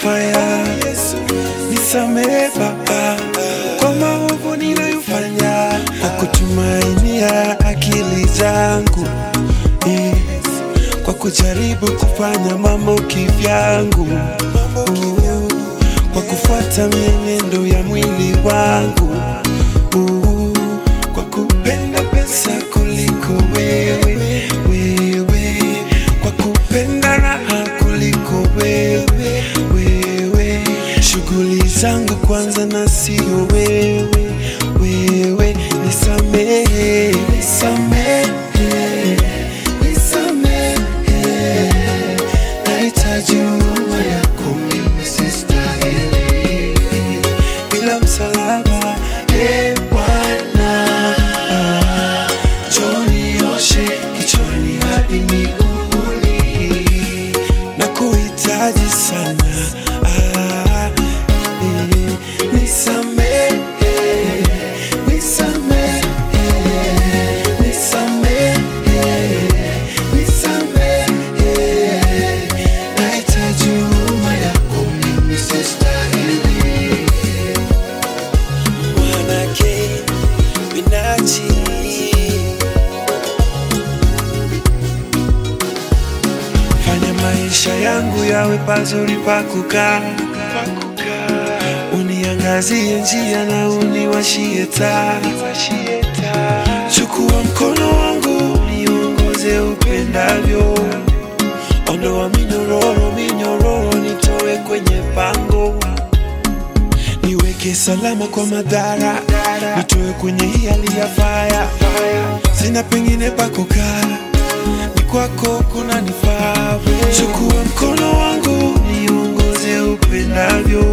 fire. Nisamehe Baba kwa maovu ninayofanya, kwa kutumainia akili zangu yes, kwa kujaribu kufanya mambo kivyangu Uh, kwa kufuata mienendo ya mwili wangu Uh, kwa kupenda pesa kuliko wewe wewe, kwa kupenda raha kuliko wewe wewe, shughuli zangu kwanza na sio wewe wewe, nisamehe nisamehe nisamehe, nahitaji huruma yako mimi sistahili, bila msalaba e Bwana, njoo nioshe kichwani hadi miguuni, na kuhitaji sana ah, eh, nisamehe nisamehe nisamehe nisamehe, nahitaji huruma yako mimi sistahili. Mwanake Binachi fanya maisha yangu yawe pazuri pa kukaa, uniangazie njia na uniwashie taa. Chukua mkono wangu niongoze upendavyo, ondoa minyororo minyororo, nitoe kwenye pango niweke salama kwa madhara, nitoe kwenye hii hali ya faya. Sina pengine pa kukaa, ni kwako kuna nifaa. Chukua mkono wangu niongoze upendavyo,